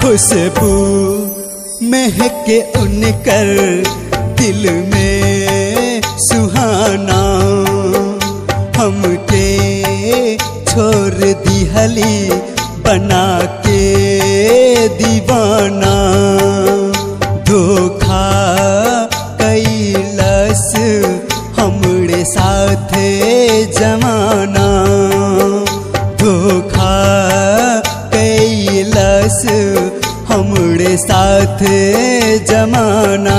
खुशबू महके उनकर दिल में सुहाना हमके छोड़ दिहली बना के दीवाना धोखा कैलस हमरे साथे जमाना धोखा कैलस हमरे साथे जमाना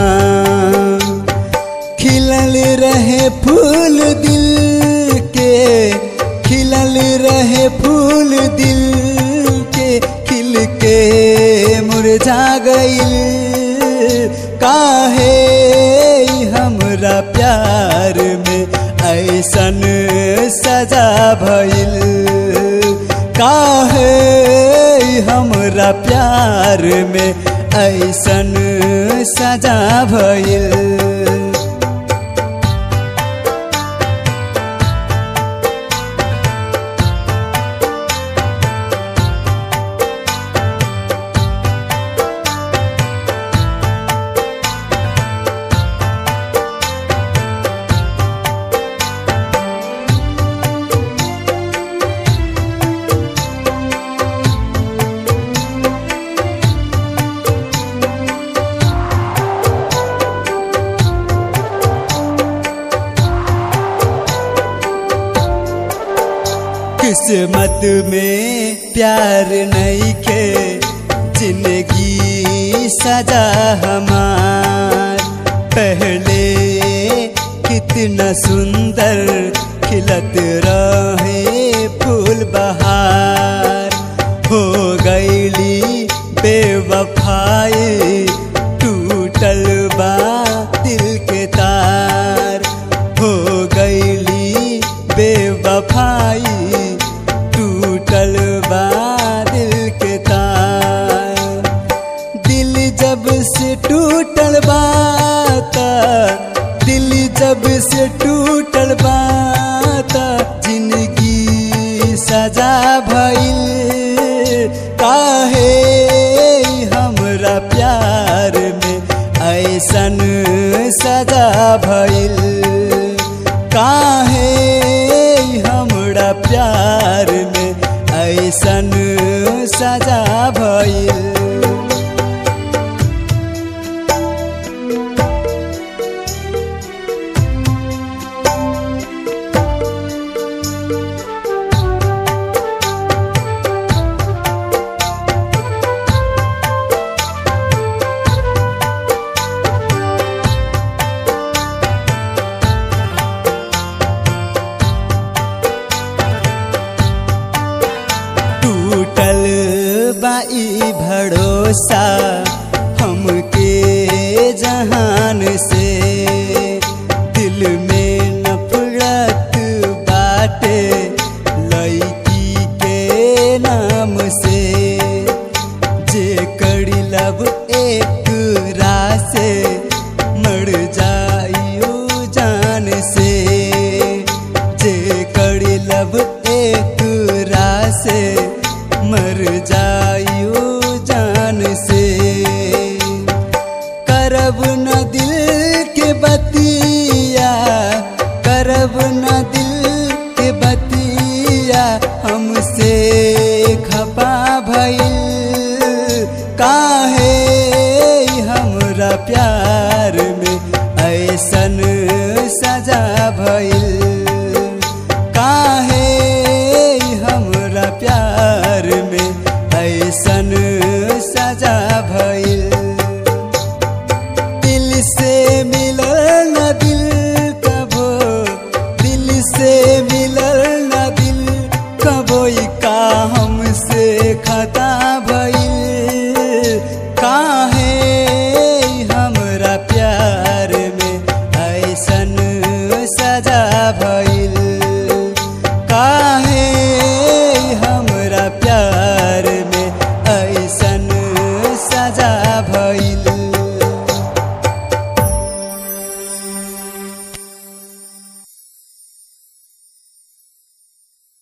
खिलल रहे फूल दिल के खिलल रहे फूल दिल के खिल के मुरझा गईल काहे हमरा प्यार में ऐसन सजा भइल काहे हमरा प्यार में ऐसन सजा भइल किस्मत में प्यार नहीं के जिंदगी सजा हमार पहले कितना सुंदर खिलत रहे फूल बहार हो गईली बेवफाई टूटल बा दिल के तार हो गईली बेवफाई टूटल बा दिल के तार दिल जब से टूटल बाता दिल जब से टूटल बाता जिंदगी सजा भइल काहे हमरा प्यार में ऐसन सजा भइल काहे हमरा प्यार में ऐसन सजा भइल टूटल बाई भरोसा हमके जहान से दिल में नफरत बाटे लड़की के नाम से जे करी लब एक रासे मर जाइयो जान से जे करी लब एक रासे मर जा